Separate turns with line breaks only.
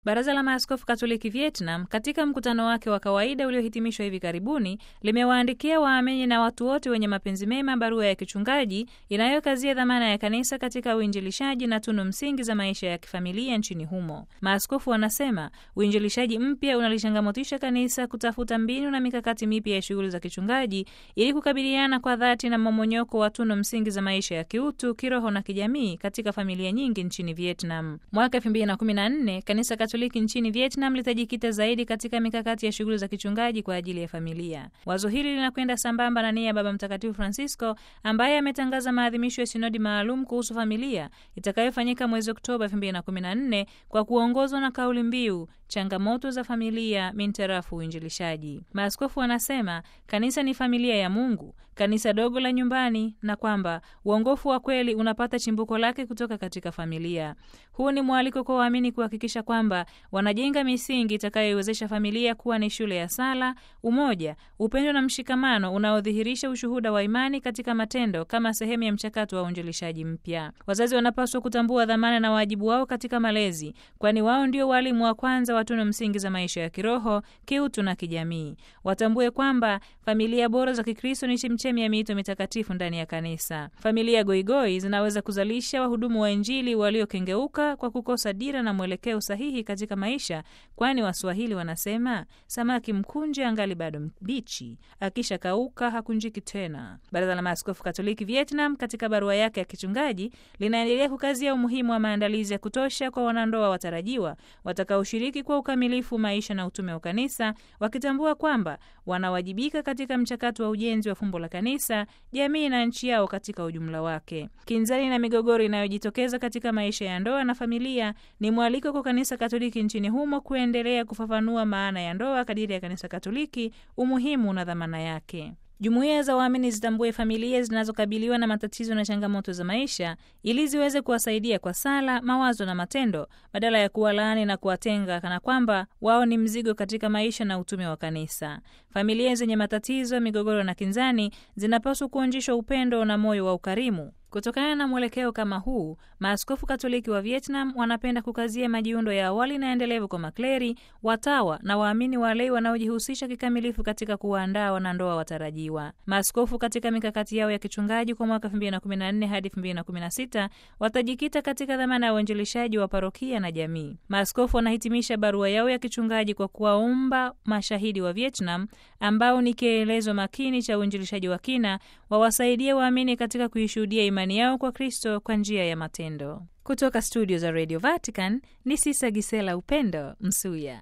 Baraza la Maaskofu Katoliki Vietnam, katika mkutano wake wa kawaida uliohitimishwa hivi karibuni, limewaandikia waamini na watu wote wenye mapenzi mema barua ya kichungaji inayokazia dhamana ya kanisa katika uinjilishaji na tunu msingi za maisha ya kifamilia nchini humo. Maaskofu wanasema uinjilishaji mpya unalishangamotisha kanisa kutafuta mbinu na mikakati mipya ya shughuli za kichungaji ili kukabiliana kwa dhati na mmomonyoko wa tunu msingi za maisha ya kiutu, kiroho na kijamii katika familia nyingi nchini Vietnam. Mwaka 2014 kanisa Katoliki nchini Vietnam litajikita zaidi katika mikakati ya shughuli za kichungaji kwa ajili ya familia. Wazo hili linakwenda sambamba na nia ya Baba Mtakatifu Francisco ambaye ametangaza maadhimisho ya sinodi maalum kuhusu familia itakayofanyika mwezi Oktoba 2014 kwa kuongozwa na kauli mbiu changamoto za familia mintarafu uinjilishaji. Maaskofu wanasema kanisa ni familia ya Mungu, kanisa dogo la nyumbani, na kwamba uongofu wa kweli unapata chimbuko lake kutoka katika familia. Huu ni mwaliko kwa waamini kuhakikisha kwamba wanajenga misingi itakayoiwezesha familia kuwa ni shule ya sala, umoja, upendo na mshikamano unaodhihirisha ushuhuda wa imani katika matendo kama sehemu ya mchakato wa uinjilishaji mpya. Wazazi wanapaswa kutambua dhamana na wajibu wao katika malezi, kwani wao ndio walimu wa kwanza wa tunu msingi za maisha ya kiroho, kiutu na kijamii. Watambue kwamba familia bora za Kikristo ni chemchemi ya miito mitakatifu ndani ya kanisa. Familia goigoi zinaweza kuzalisha wahudumu wa Injili waliokengeuka kwa kukosa dira na mwelekeo sahihi katika maisha, kwani Waswahili wanasema samaki mkunje angali bado mbichi, akisha kauka hakunjiki tena. Baraza la Maaskofu Katoliki Vietnam katika barua yake ya kichungaji linaendelea kukazia umuhimu wa maandalizi ya kutosha kwa wanandoa watarajiwa watakaoshiriki kwa ukamilifu maisha na utume wa kanisa, wakitambua kwamba wanawajibika katika mchakato wa ujenzi wa fumbo la kanisa, jamii na nchi yao katika ujumla wake. Kinzani na migogoro inayojitokeza katika maisha ya ndoa na familia, ni mwaliko kwa kanisa Katoliki nchini humo kuendelea kufafanua maana ya ndoa kadiri ya kanisa Katoliki, umuhimu na dhamana yake. Jumuiya za waamini zitambue familia zinazokabiliwa na matatizo na changamoto za maisha ili ziweze kuwasaidia kwa sala, mawazo na matendo, badala ya kuwalaani na kuwatenga kana kwamba wao ni mzigo katika maisha na utume wa kanisa. Familia zenye matatizo, migogoro na kinzani zinapaswa kuonjeshwa upendo na moyo wa ukarimu. Kutokana na mwelekeo kama huu, maaskofu Katoliki wa Vietnam wanapenda kukazia majiundo ya awali na endelevu kwa makleri, watawa na waamini walei wanaojihusisha kikamilifu katika kuwaandaa wanandoa watarajiwa. Maaskofu katika mikakati yao ya kichungaji kwa mwaka 2014 hadi 2016 watajikita katika dhamana ya uinjilishaji wa parokia na jamii. Maaskofu wanahitimisha barua yao ya kichungaji kwa kuwaomba mashahidi wa Vietnam ambao ni kielelezo makini cha uinjilishaji wa kina wawasaidie waamini katika kuishuhudia imani yao kwa Kristo kwa njia ya matendo. Kutoka studio za Radio Vatican ni Sisa Gisela Upendo Msuya.